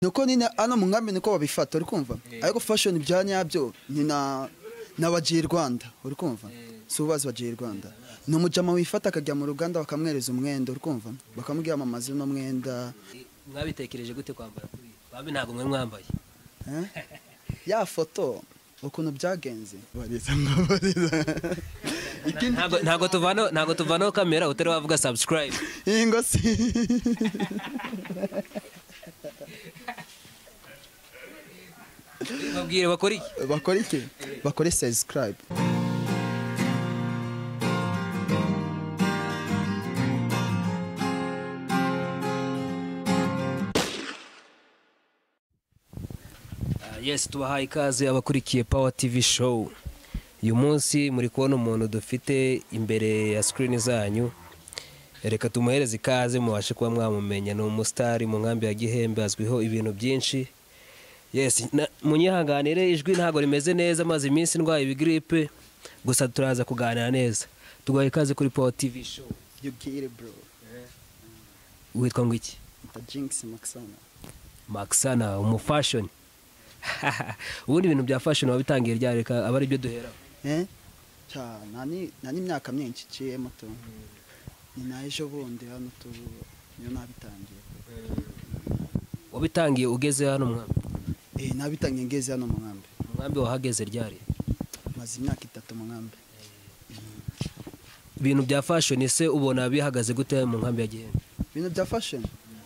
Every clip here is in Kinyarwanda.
nuko nyine hano mu nkambi niko babifata uri kumva ariko fashoni bya nyabyo ni na na bagiye rwanda uri kumva si ubazi bagiye rwanda ni umujama wifata akajya mu ruganda bakamwereza umwenda uri kumva bakamwiyamamaza uno mwenda mwabitekereje gute kwambara kuriya bambi ntabwo mwe mwambaye Eh? ya foto ukuntu byagenze bariza mwabariza ikindi Ntabwo- ntabwo tuvanaho ntabwo tuvanaho kamera utari wavuga subscribe ingo si babwire bakora iki bakora iki bakore subscribe Ah, yes tubahaye ikaze abakurikiye power tv show uyu munsi muri kubona umuntu dufite imbere ya screen zanyu reka tumuhereze ikaze mubashe kuba mwamumenya ni umusitari mu nkambi ya gihembe azwiho ibintu byinshi yes na- munyihanganire ijwi ntabwo rimeze neza maze iminsi ndwaye ibigiripe gusa turaza kuganira neza tugaye ikaze kuri power tv show yubwire bro witwa ngo iki the jinx maxana maxana umufashoni ubundi ibintu bya fashion wabitangiye ryari reka aba ari byo duheraho eh cha nani nani imyaka myinshi ciye muto ni na ejo bundi hano tu niyo nabitangiye wabitangiye ugeze hano mwambi eh nabitangiye ngeze hano mu nkambi umwambi wahageze ryari maze imyaka itatu mu nkambi ibintu bya fashoni se ubona bihagaze gute mu nkambi ya gihembe ibintu bya fashion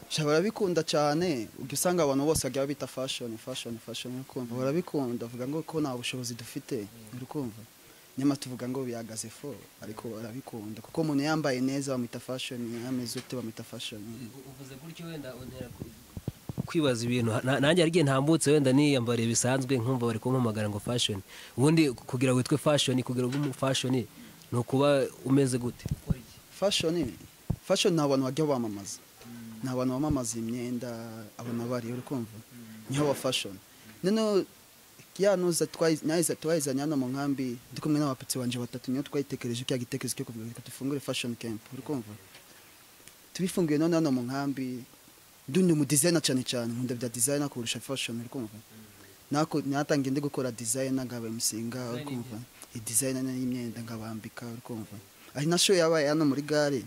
sha barabikunda cyane ujya usanga abantu bose bagiye babita fashion fashion fashion uri kumva barabikunda bavuga ngo ko nta bushobozi dufite uri kumva nyama tuvuga ngo bihagaze fo ariko barabikunda kuko umuntu yambaye neza bamwita fashion yameze ute bamwita fashion uvuze gutyo wenda kwibaza ibintu Na- nanjye hari igihe ntambutse wenda niyambariye bisanzwe nkumva bari kumpamagara ngo fashoni ubundi kugira witwe fashoni kugira ngo umu fashoni ni ukuba umeze gute fashion fashion ni abantu bajya bamamaza ni abantu bamamaza imyenda abantu bariyo uri kumva niho ba fashion noneho ya nuza twayiza twayizanye hano mu nkambi ndi kumwe n'abapatsi banje batatu niyo twayitekereje cya gitekerezo cyo kuvuga reka dufungure fashion camp uri kumva tubifunguye none hano mu nkambi dundi mu designer cyane cyane nkunda bya designer kurusha fashion uri kumva nako natangiye ndi gukora designer ngaba musinga uri kumva i designer n'imyenda ngabambika uri kumva ari na show yabaye hano muri gare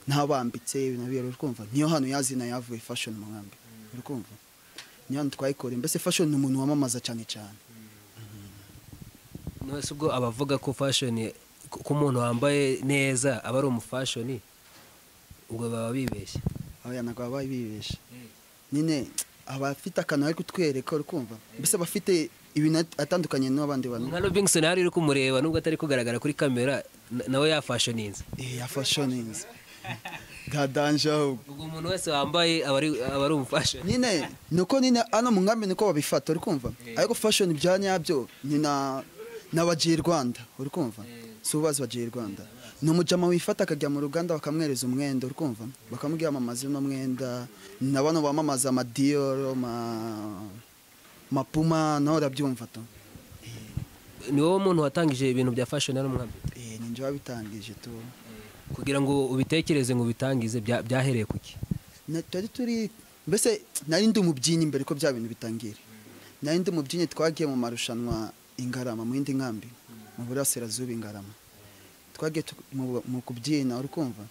ntabambitse ibintu bibiri uri kumva niyo hano yazina yavuye fashion mu nkambi uri kumva niyo hano twayikoreye mbese fashion ni umuntu wamamaza cyane cyane nose ubwo abavuga ko fashoni ko umuntu wambaye neza aba ari umufashoni ubwo baba bibeshya abana baba bibesha nyine abafite akantu bari kutwereka uri kumva mbese abafite ibintu atandukanye n'abandi bantu nka Robinson hari uri kumureba nubwo atari kugaragara kuri kamera na- nawe yafashoninze eh ya fashioningi bwa danje ahubwo ubwo umuntu wese wambaye aba ari- aba ari umufashoni nyine nuko nyine hano mu nkambi niko babifata uri kumva ariko fashion bya nyabyo ni na na bagiye rwanda uri kumva si ubazi bagiye rwanda ni umujama wifata akajya mu ruganda bakamwereza umwenda uri kumva bakamwiyamamaza uno mwenda na bano bamamaza amadiyoro ma mapuma nawe urabyumva to ni wowe muntu watangije ibintu bya fashoni hano mwambi eh ni njye wabitangije tu kugira ngo ubitekereze ngo ubitangize bya- byahereye kuki Na- twari turi mbese nari ndi umubyinnyi mbere ko bya bintu bitangira nari ndi umubyinnyi twagiye mu marushanwa ingarama mu yindi nkambi mu burasirazuba ingarama twagiye tu- mu mu kubyina uri kumva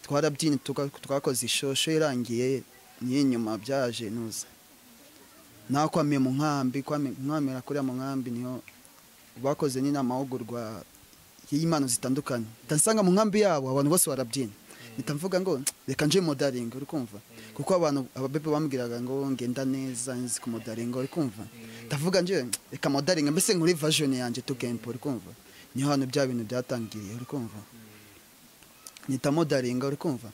twarabyinnye tuka- twakoze ishosho irangiye niyo inyuma byaje nuza naho kwamiye mu nkambi kwami- mwamira kuriya mu nkambi niho bakoze nyine amahugurwa y'imano zitandukanye ndasanga mu nkambi yabo abantu bose barabyina mpita mvuga ngo reka nje modaringa uri kumva kuko abantu ababebe bambwiraga ngo ngenda neza nzi ku modaringa uri kumva ndavuga nje reka modaringa mbese nkuri version yanjye tu gempo uri kumva niho hantu bya bintu byatangiriye uri kumva nita modaringa uri kumva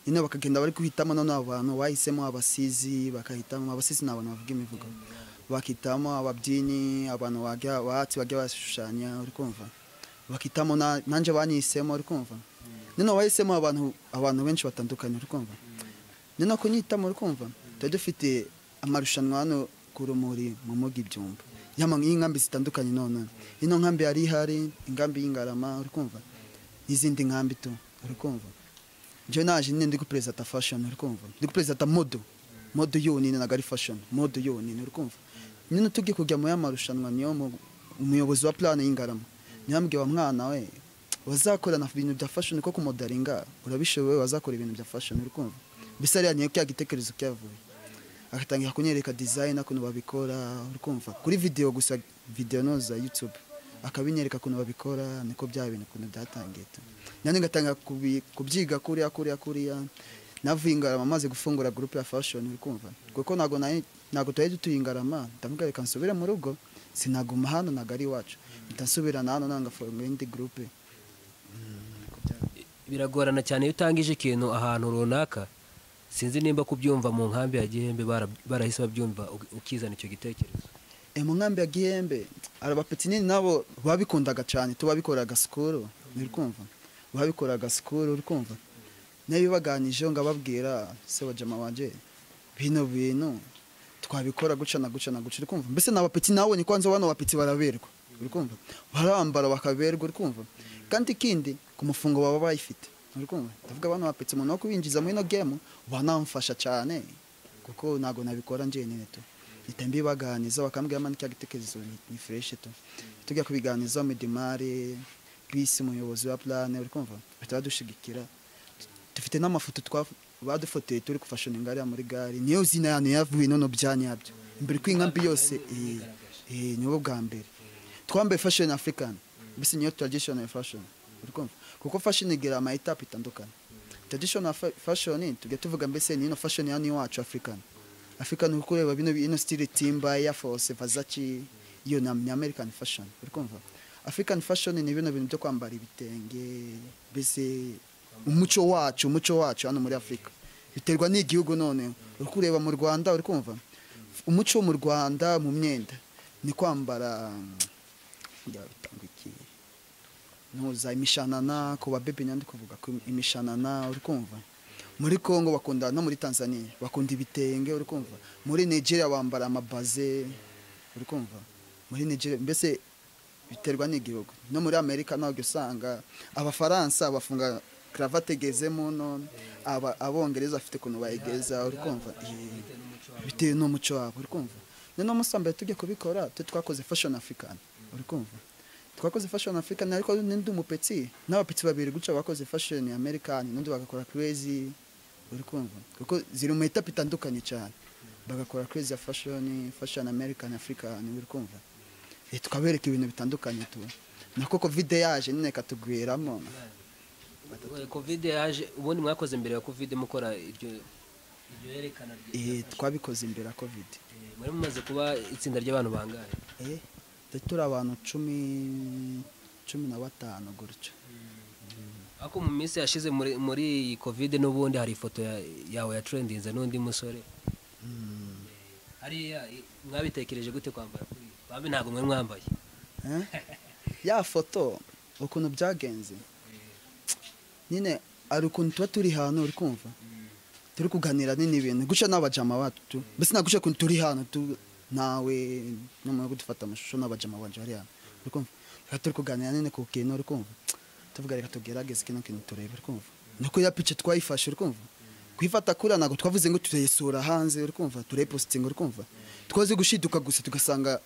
nyine bakagenda bari guhitamo noneho abantu bahisemo abasizi bakahitamo abasizi ni abantu bavuga imivugo bakitamo ababyinnyi abantu bajya bahatsi bajya bashushanya uri kumva bakitamo na- nanjye banihisemo uri kumva noneho bahisemo abantu abantu benshi batandukanye uri kumva noneho kunyitamo uri kumva tuba dufite amarushanwa hano ku rumuri mu mugi ibyumba Yama- y'inkambi zitandukanye none ino nkambi yari ihari inkambi y'ingarama uri kumva n'izindi nkambi tu uri kumva njyewe naje nyine ndi guperezida fashion uri kumva ndi guperezida modo mode yonyine ntabwo ari fashoni mode yonyine uri kumva nyine tugiye kujya muri aya marushanwa niyo mu- umuyobozi wa plan y'ingarama niyo yambwiye wa mwana we wazakorana ibintu bya fashoni kuko kumodaringa urabishoboye wazakora ibintu bya fashoni uri kumva mbese ariya niyo cya gitekerezo cyavuye agatangira kunyereka design ukuntu babikora uri kumva kuri video gusa video no za YouTube akabinyereka ukuntu babikora niko bya bintu ukuntu byatangiye tu. nanjye ngatangira kubi- kubyiga kuriya kuriya kuriya navuye ingarama maze gufungura groupe ya fashion uri kumva kuko ntago nayo ntago twari dutuye ingarama ndavuga reka nsubire mu rugo sinaguma hano ntago ari iwacu mpita nsubirana hano nanga forma indi groupe biragorana cyane iyo utangije ikintu ahantu runaka sinzi nimba kubyumva mu nkambi ya gihembe bara- barahise babyumva uki- ukizana icyo gitekerezo Eh, mu nkambi ya gihembe abapetinini nabo babikundaga cyane tuba bikoraga sikuru uri kumva babikoraga sikuru uri kumva nayo baganijeho ngababwira se wa jama wanje bino bintu twabikora guca na guca na guca uri kumva mbese n'abapeti nawe ni kwanza bano bapeti baraberwa uri kumva barambara bakaberwa uri kumva kandi ikindi ku mufungo baba bayifite uri kumva ndavuga bano bapeti umuntu wo kubinjiza muri ino gemu banamfasha cyane kuko ntabwo nabikora njyenyine tu mpita mbibaganiza bakambwira mani cya gitekerezo ni- ni fureshi tu tujya kubiganiza medimari bisi umuyobozi wa plane uri kumva bahita badushigikira Tu- dufite n'amafoto twaf- badufoteye turi gufashoni ngariya muri gare niyo zina yanyu yavuye nono byanya yabyo imbere kw'inkambi yose eh, eh, niwo bwa mbere twambaye fashion african mbese niyo traditional fashion uri kumva kuko fashion igira ama etape itandukanye traditional fa- fashion tujya tuvuga mbese ni ino fashion yani iwacu african african kuko ureba bino ino style timba ya force vazachi iyo na ni american fashion uri kumva african fashion ni bino bintu byo kwambara ibitenge mbese umuco wacu umuco wacu hano muri africa biterwa n'igihugu none uri kureba mu rwanda uri kumva umuco wo mu rwanda mu myenda ni kwambara njya bitanga iki ntuza imishanana ku babebe nyandi kuvuga ko imishanana uri kumva muri congo bakunda no muri tanzania bakunda ibitenge uri kumva muri nigeria bambara amabaze uri kumva muri nigeria mbese biterwa n'igihugu no muri amerika naho ujya usanga abafaransa bafunga karavate egezemo none aba- abongereza bafite ukuntu bayigeza uri kumva Eh, bitewe n'umuco wabo uri kumva noneho umunsi wa mbere tujya kubikora twe twakoze fashion african uri kumva twakoze fashion african ariko nindi umupeti n'abapeti babiri guca bakoze fashion american n'undi bagakora crazy uri kumva kuko ziri mu etape itandukanye cyane bagakora crazy ya fashion fashion american african uri kumva Eh, tukabereka ibintu bitandukanye tu nako covid yaje nyine ikatugwiramo Eh, covid yaje ubundi mwakoze mbere ya covid mukora iryo iryo yerekana rye- Eh, twabikoze imbere ya covid Eh, mwari mumaze kuba itsinda ry'abantu bangahe Eh, twe turi abantu cumi cumi na batanu gutyo ariko mu minsi yashize muri muri iyi covid n'ubundi hari ifoto ya- yawe ya trendinze n'undi musore hariya i- mwabitekereje gute kwambara kuri iyi? bamwe ntabwo mwari mwambaye Eh? ya foto ukuntu byagenze nyine hari ukuntu tuba turi hano uri kumva turi kuganira nyine ibintu guca n'abajama bacu mbese naguca ukuntu turi hano tu- nawe nyamara kudufata amashusho n'abajama banje bari hano uri kumva Tukaba turi kuganira nyine ku kintu uri kumva tuvuga reka tugerageze kino kintu turebe uri kumva niko ya pice twayifashe uri kumva kuyifata kuriya ntabwo twavuze ngo turayisura hanze uri kumva turayipositinga uri kumva twaze gushiduka gusa tugasanga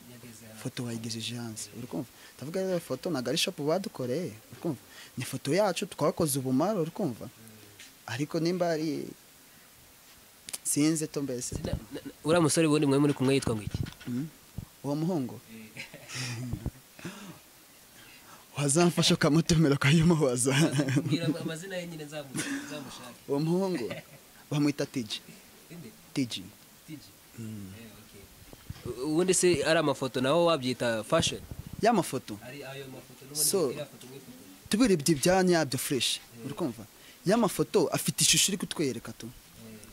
foto bayigejeje hanze uri kumva ndavuga rero foto ntabwo ari shopu badukoreye uri kumva ni foto yacu twakoze ubumara uri kumva ariko nimba ari sinze to mbese Na- na- na- uriya musore ubundi mwari muri kumwe yitwa ngo iki Mm. uwo muhungu wazamfasha ukamutumira ukayimuhoza mbwira amazina ye nyine nzamu- nzamushake uwo muhungu bamwita tiji Inde? tiji Tiji? Eh, okay. U- ubundi se ari amafoto nawe wabyita fashion y'amafoto ari ayo mafoto So- n'ubundi iriya foto mwifotoje. tubirebye ibyanya byo fureshi uri kumva y'amafoto afite ishusho iri kutwereka tu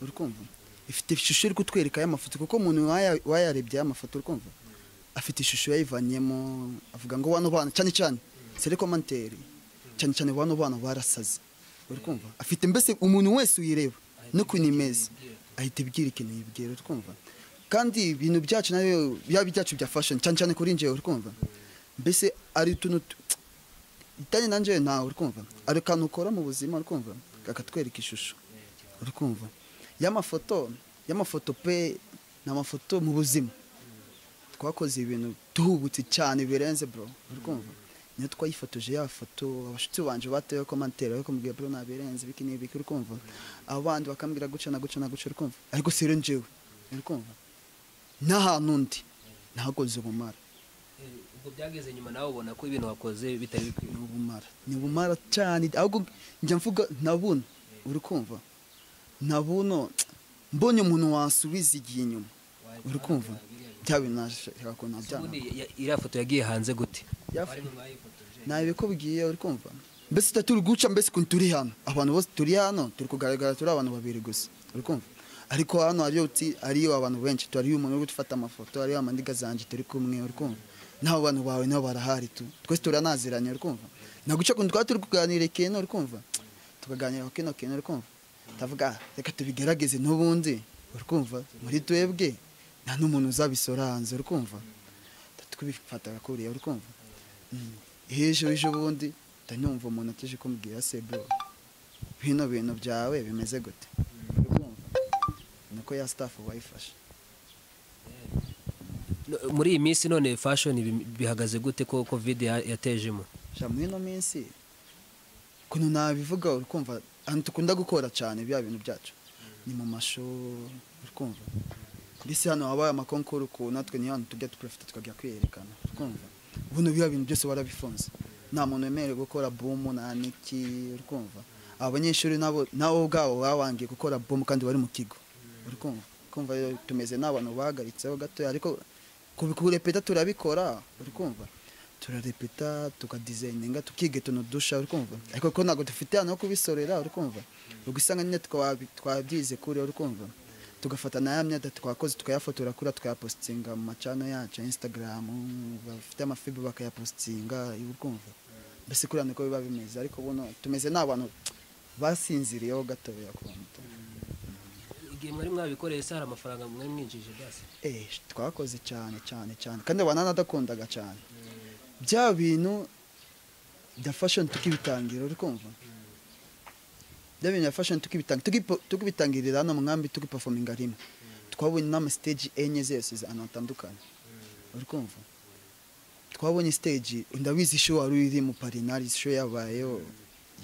uri kumva ifite ishusho iri kutwereka y'amafoto kuko umuntu waya- wayarebye y'amafoto uri kumva afite ishusho yayivanyemo avuga ngo wano bana cyane cyane serekomanteri cyane cyane wano bana barasaze uri kumva afite mbese umuntu wese uyireba n'ukuntu imeze ahita ibwira ikintu yibwira uri kumva kandi ibintu byacu nabyo byaba ibyacu bya fashoni cyane cyane kuri njyewe uri kumva mbese ari utuntu tu- itanye nanjye ntawe uri kumva ari akantu ukora mu buzima uri kumva kakatwereka ishusho uri kumva y'amafoto y'amafoto pe ni amafoto mu buzima twakoze ibintu duhubutse cyane birenze bro uri kumva niyo twayifotoje ya foto abashuti banje batewe komantere ariko mbwiye bro nabirenze biki n'ibiki uri kumva abandi bakambwira guca na guca na guca uri kumva ariko si rero njyewe uri kumva n'ahantu undi ntakoze ubumara ubwo byageze nyuma nawe ubona ko ibintu wakoze bitari bikwiye ni ubumara ni ubumara cyane ahubwo njya mvuga na buno uri kumva na buno mbonye umuntu wasubiza igihe inyuma uri kumva bya bintu nashaka ko nabyanga ubundi ya- iriya foto yagiye hanze gute Ya- Wari mwayifotoje? ntabikubwiye uri kumva mbese tuba turi guca mbese ukuntu turi hano abantu bose turi hano turi kugaragara turi abantu babiri gusa uri kumva ariko hano hariyo uti- hariyo abantu benshi tu- hariyo umuntu uri gufata amafoto hariyo amandiga zanjye turi kumwe uri kumva n'abo bantu bawe nabo barahari tu twese turanaziranye uri kumva naguca ukuntu twaba turi kuganira ikintu uri kumva tukaganira ku kino kintu uri kumva ndavuga "Ah, reka tubigerageze n'ubundi uri kumva muri twebwe nta n'umuntu uzabisora hanze uri kumva twibifataga kuriya uri kumva hejuru ejo bundi ndahita numva umuntu atije kumbwira se bro bino bintu byawe bimeze gute Uri kumva? niko ya staff wayifashe No, muri iyi minsi none fashoni bihagaze gute ko covid ya- yatejemo sha muri ino minsi ukuntu nabivuga uri kumva ahantu dukunda gukora cyane bya bintu byacu ni mu masho uri kumva mbese hano habaye amakonkuru ukuntu natwe niyo hantu tujya duprofita tukajya kwiyerekana uri kumva ubuno biba bintu byose warabifunze nta muntu wemerewe gukora bumu nta niki uri kumva aba banyeshuri nabo nabo ubwabo babangiye gukora bumu kandi bari mu kigo uri kumva kumva rero tumeze n'abantu bahagaritseho gatoya ariko kubirepeta turabikora uri kumva turarepeta tukadizayininga tukiga utuntu dusha uri kumva ariko ko ntabwo dufite ahantu ho kubisorera uri kumva ubwo usanga nyine twabi- twabyize kure uri kumva tugafata na ya myenda twakoze tukayafotora kuri tukayapositinga mu macano yacu instagram bafite amafibe bakayapositinga uri kumva mbese kuriya niko biba bimeze ariko buno tumeze n'abantu basinziriyeho gatoya ku muto igihe mwari mwabikoreye se hari amafaranga mwari mwinjije basi eh twakoze cyane cyane cyane kandi bananadakundaga cyane bya bintu bya fashion tukibitangira uri kumva bya bintu bya fashion tukibitangira tukipo- tukibitangirira hano mu nkambi tukiperforminga rimwe twabonye n'ama stage enye zose ahantu hatandukanye uri kumva twabonye stage ndabizi show wari iri mu parinari show yabayeho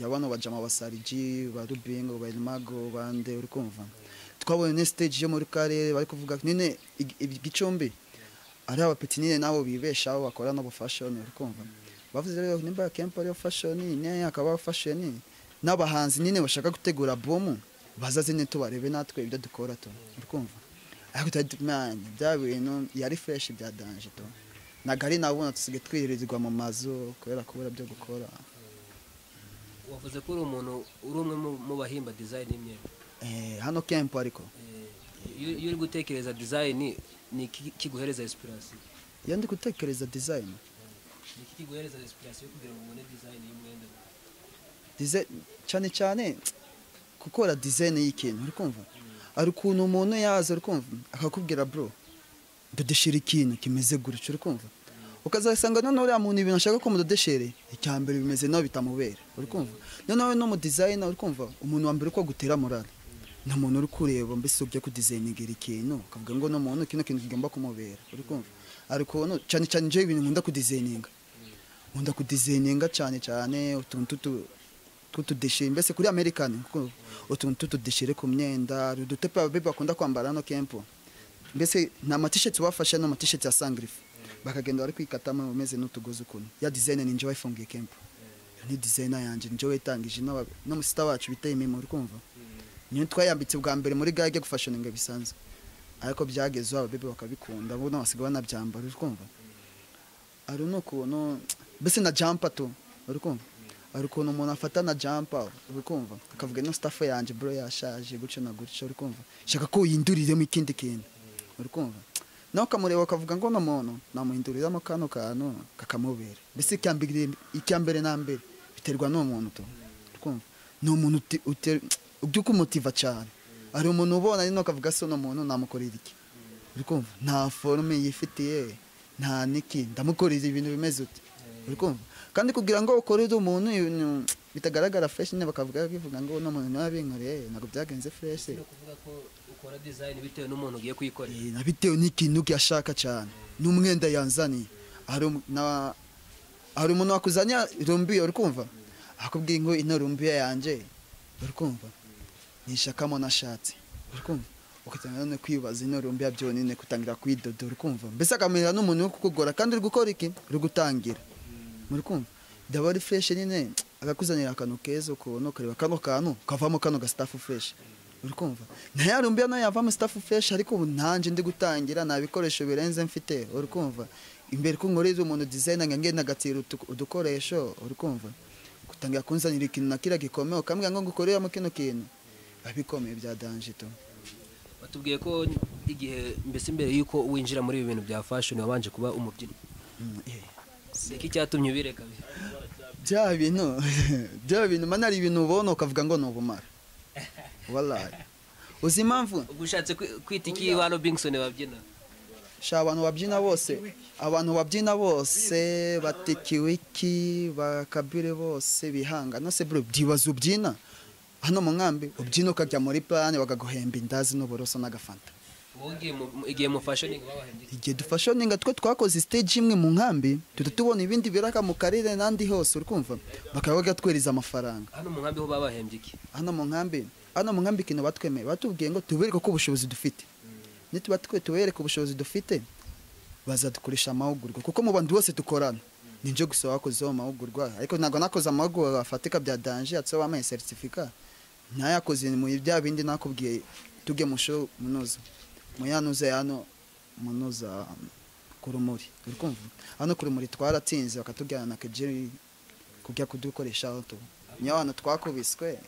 ya bano bajama basariji ba rubingo ba elimago bande uri kumva twabonye ne stage yo muri karere bari kuvuga nyine ig- ig- igicumbi ari abapetinire nabo bibeshaho bakora n'abo fashion uri kumva bavuze rero nimba kempa ariyo fashion niyo akaba fashion n'abahanzi nyine bashaka gutegura bomu bazaze nyine tubarebe natwe ibyo dukora tu uri kumva ariko utari mwana bya bintu yari fureshi bya danje to ntabwo ari nabona dusigaye twirirwa mu mazu kubera kubura byo gukora wavuze ko uri umuntu uri umwe mu- mu bahimba dizayini y'imyenda Eh, hano kempo ariko Eh, iyo iyo uri gutekereza dizayini ni iki kiguhereza inspirasiyo iyo ndi gutekereza dizayini ni iki kiguhereza inspirasiyo kugira ngo ubone dizayini y'umwenda dize- cyane cyane gukora dizayini y'ikintu uri kumva hari ukuntu umuntu yaza uri kumva akakubwira bro dodeshera ikintu kimeze gutya uri kumva ukazasanga noneho uriya muntu ibintu ashaka ko mudodeshere icya mbere bimeze nawe bitamubera uri kumva noneho no mu dizayina uri kumva umuntu wa mbere uko agutera morale ni umuntu uri kureba mbese ujya kudizayiningira ikintu ukavuga ngo no muntu kino kintu kigomba kumubera uri kumva hari ukuntu cyane cyane njyewe ibintu nkunda kudizayininga nkunda kudizayininga cyane cyane utuntu tutu- tw'utudeshire mbese kuri amerikani utuntu tw'utudeshire ku myenda hari udutepe ababebi bakunda kwambara hano kempo mbese ni amatisheti bafashe ni amatisheti ya sangirifu bakagenda bari kwikatamo bameze n'utugozi ukuntu ya dizayine ni njyewe wayifungiye kempo Iyo ni dizayina yanjye njyewe wayitangije n'aba- n'umusita wacu bita imimo uri kumva niyo twayambitse bwa mbere muri gare yo gufashoninga bisanzwe ariko byageze aho ababebi bakabikunda buno basigaye banabyambara uri kumva hari n'ukuntu mbese na jampa tu uri kumva hari ukuntu umuntu afata na jampa uri kumva akavuga ino sitafu yanjye bro yashaje gutyo na gutyo uri kumva shaka ko uyihinduriremo ikindi kintu uri kumva nawe ukamureba ukavuga ngo uno muntu namuhinduriramo kano kantu kakamubera mbese icya mbere- icya mbere na mbere biterwa n'uwo muntu tu uri kumva ni umuntu uti- uter- ujya ukumutiva cyane hari umuntu ubona nyine ukavuga se uno muntu namukorera iki uri kumva nta forume yifitiye nta niki ndamukorera ibintu bimeze uti uri kumva kandi kugira ngo ukorere umuntu ibintu bitagaragara fresh nyine bakavuga bivuga ngo uno muntu niwe yabinkoreye ntabwo byagenze fresh no kuvuga ko uko ukora dizayini bitewe n'umuntu ugiye kuyikorera Eh, na bitewe n'ikintu yashaka cyane n'umwenda yanzaniye hari um- na- hari umuntu wakuzanya rumbiya uri kumva akubwiye ngo ino rumbiya yanjye uri kumva nishakamo nashatse uri kumva ugatangira none kwibaza ino rumbiya byonyine kutangira kuyidoda uri kumva mbese akamera n'umuntu wo kukugora kandi uri gukora iki uri gutangira muri kumva daba ari fureshi nyine akakuzanira akantu keza ukabona ukareba kano kantu kavamo kano ga sitafu fureshi uri kumva ntayarumbiya nayo yavamo sitafu fureshi ariko ubu nanjye ndi gutangira nta bikoresho birenze mfite uri kumva imbere ko nkoreza umuntu dizayina ngo ngenda agatira utu- udukoresho uri kumva gutangira kunzanira ikintu na kiriya gikomeye ukambwira ngo ngukoreramo kino kintu biba bikomeye bya danjito batubwiye ko igihe mbese mbere y'uko winjira muri ibi bintu bya fashoni wabanje kuba umubyinnyi si iki cyatumye ubireka bya bintu bya bintu mana hari ibintu ubona ukavuga ngo ni ubumara warayi uzi impamvu ubwo ushatse kwi- kwita iki ba robinsoni babyina sha abantu babyina bose abantu babyina bose batekiwiki bakabire bose bihanga nose bro byibaza ubyina hano mu nkambi ubyina ukajya muri plane bakaguhemba indazi n'uburoso n'agafanta wowe ngiye mu- mu- igihe mufashe ni babahembye igihe dufashoninga twe twakoze stage imwe mu nkambi tuta tubona ibindi biraka mu karere n'andi hose uri kumva bakaba bagatwereza amafaranga hano mu nkambi ho babahembye iki hano mu nkambi hano mu nkambi ikintu batwemeye batubwiye ngo tubereke ko ubushobozi dufite nituba twe tubereke ubushobozi dufite bazadukoresha amahugurwa kuko mu bantu bose dukorana ninjye gusa wakozeho amahugurwa ariko ntabwo nakoze amahugurwa afatika bya danje yatseho wampaye seritifika ntayakoze mu bya bindi nakubwiye tujye mu show munoza mu yanuza yano munoza kurumuri uri kumva hano kurumuri twaratsinze bakatujyana na kejeri kujya kudukoresha aho tu niyo hantu twakubiswe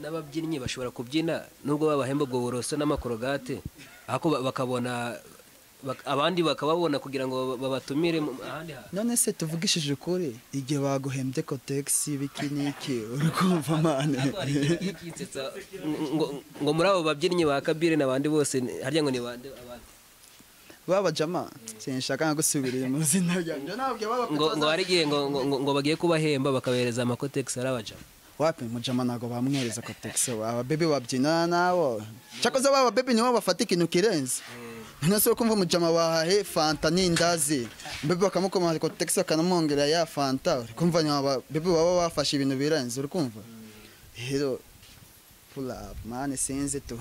n'ababyinnyi bashobora kubyina nubwo babahemba ubwo buroso n'amakorogate ariko ba- bakabona bak- abandi bakababona kugira ngo ba- babatumire mu ahandi hantu none se tuvugishije ukuri igihe baguhembye kotegisi biki n'iki uri kumva mane Ariko hari igihe ugiye kwitsetsa ngo- ngo- ngo muri abo babyinnyi ba kabire n'abandi bose ni- harya ngo ni bande abandi baba jama sinshaka nka gusubira mu zina ryanjye ntabwo baba ngo ngo hari igihe ngo ngo- ngo- ngo bagiye kubahemba bakabereza amakotegisi ari abajama wapi mu jama ntabwo bamwereza kotegisi aba bebe babyinana nabo cyakoze baba bebe nibo bafata ikintu kirenze none se kumva mu jama bahahe fanta n'indazi bebe bakamukomeza kotegisi bakanamwongera ya fanta uri kumva nyuma aba bebe baba bafashe ibintu birenze uri kumva rero pull up mane sinzi tu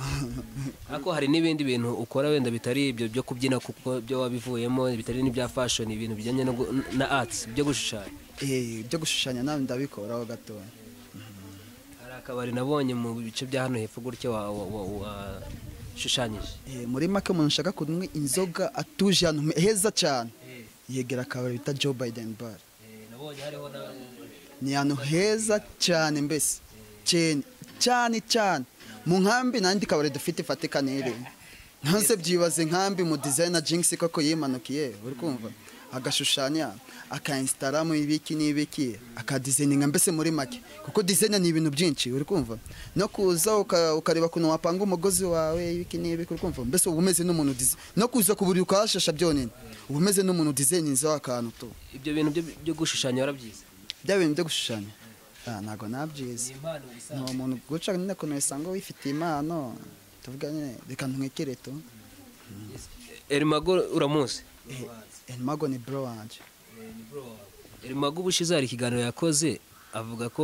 ariko hari n'ibindi bintu ukora wenda bitari ibyo byo kubyina kuko byo wabivuyemo bitari n'ibya fashion ibintu bijyanye no gu- na arts byo gushushanya Eh, ibyo gushushanya nawe ndabikoraho gatoya hari akabari nabonye mu bice bya hano hepfo gutya wa- wa- wa- washushanyije Eh, muri make umuntu ushaka kunywa inzoga atuje ahantu heza cyane yegera akabari bita joe biden bar nabonye hariho na ni ahantu heza cyane mbese cyane cyane cyane mu nkambi n'andi kabari dufite ifatika nere ntanse byibaze nkambi mu dizayina jinx koko yimanukiye uri kumva agashushanya akainsitaramo ibiki n'ibiki akadizayininga mbese muri make kuko dizayina ni ibintu byinshi uri kumva no kuza uka- ukareba ukuntu wapanga umugozi wawe ibiki n'ibiki uri kumva mbese uba umeze n'umuntu dizi- no kuza ku buriri ukahashasha byonyine uba umeze n'umuntu dizayinizaho akantu tu ibyo bintu byo- byo gushushanya warabyize bya bintu byo gushushanya Ah, ntabwo nabyize impano ni umuntu guca nyine ukuntu usanga wifitiye impano tuvuga nyine reka ntwikire tu Erimago uramuzi enmago ni bro wanjye Erimago ubushize hari ikiganiro yakoze avuga ko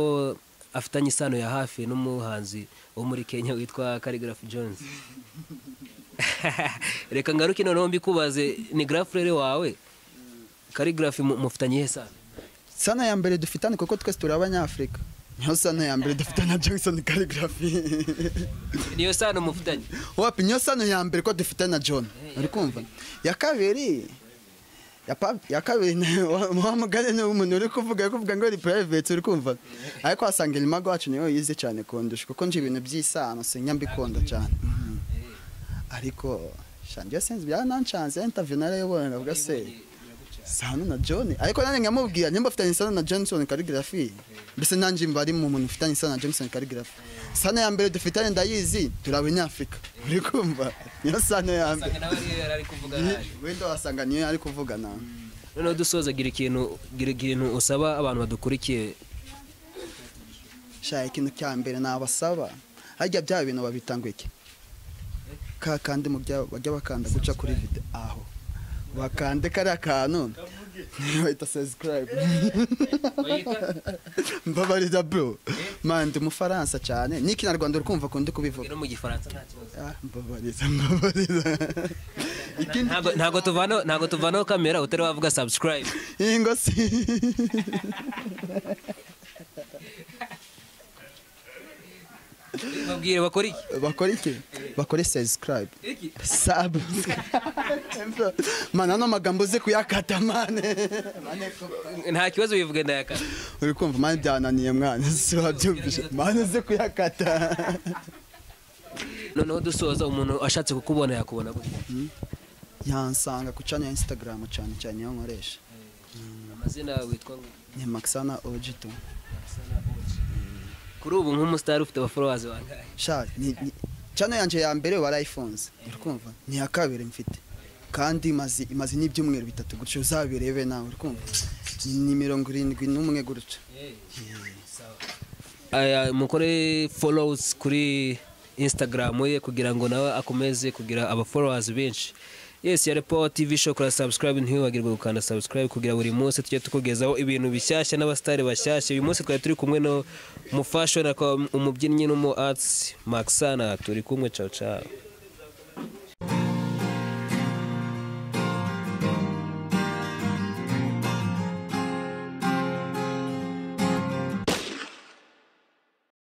afitanye isano ya hafi n'umuhanzi wo muri Kenya witwa Khaligraph Jones reka ngaruke noneho mbikubaze ni grafurere wawe Khaligraph mu- mufitanye ihe sano sano ya mbere dufitane kuko twese turi abanyafurika niyo sano ya mbere dufitane na johnson caligraphy niyo sano mufitanye wapi niyo sano ya mbere ko dufitane na john uri kumva iya kabiri ya pa- ya kabiri ni wa- wa mugani ni umuntu uri kuvuga uri kuvuga ngo ni private uri kumva ariko wasanga elimago wacu niyo yize cyane kundusha kuko nje ibintu by'isano sinya mbikunda cyane Mhm. ariko shangiye sense byaranancanze interview narayoboye ngavuga se sano na john ariko nanjye nkamubwira nimba afitanye isano na johnson caligraphy mbese nanjye mba ari mu muntu ufitanye isano na johnson caligraphy sano ya mbere dufitanye ndayizi turi abanyafurika uri kumva niyo sano ya mbere Usanga nawe ariyo yari ari kuvuga nabi. wenda wasanga niyo ari kuvugana noneho dusoza gira ikintu gira ikintu usaba abantu badukurikiye shaka ikintu cya mbere nabasaba harya bya bintu babitanguye iki ka kandi mu bya bajya bakanda guca kuri vide aho bakande kariya kantu bahita subscribe mbabarira bro mande umufaransa cyane n'ikinyarwanda uri kumva kundi kubivuga no mu gifaransa nta kibazo Ah, mbabariza mbabariza ikindi ntabwo ntabwo tuvanaho ntabwo tuvanaho kamera utari wavuga subscribe ingo si babwire bakora iki bakora iki bakore subscribe iki sub mana ano magambo uzi kuyakata mane nta kibazo bivuge ndayakara uri kumva mane byananiye mwana si wabyumvise mane uzi kuyakata noneho dusoza umuntu ashatse kukubona yakubona gute yansanga ku channel ya instagram cyane cyane niyo nkoresha amazina yawe witwa ngo ni maxana ojito kuri ubu nk'umusitari ufite abaforowazi bangahe sha ni ni- channel yanjye ya mbere warayifunze uri kumva ni iya kabiri mfite kandi imaze imaze n'ibyumweru bitatu gutyo uzabirebe nawe uri kumva ni mirongo irindwi n'umwe gutyo Aya, mukore followers kuri instagram ye kugira ngo nawe akomeze kugira abaforowazi benshi yes ya repo tv show kora subscribe ntiwibagirwe gukanda subscribe kugira buri munsi tujye tukugezaho ibintu bishyashya n'abasitari bashyashya uyu munsi twari turi kumwe no mu fashion akaba umubyinnyi n'umu arts maxana turi kumwe caca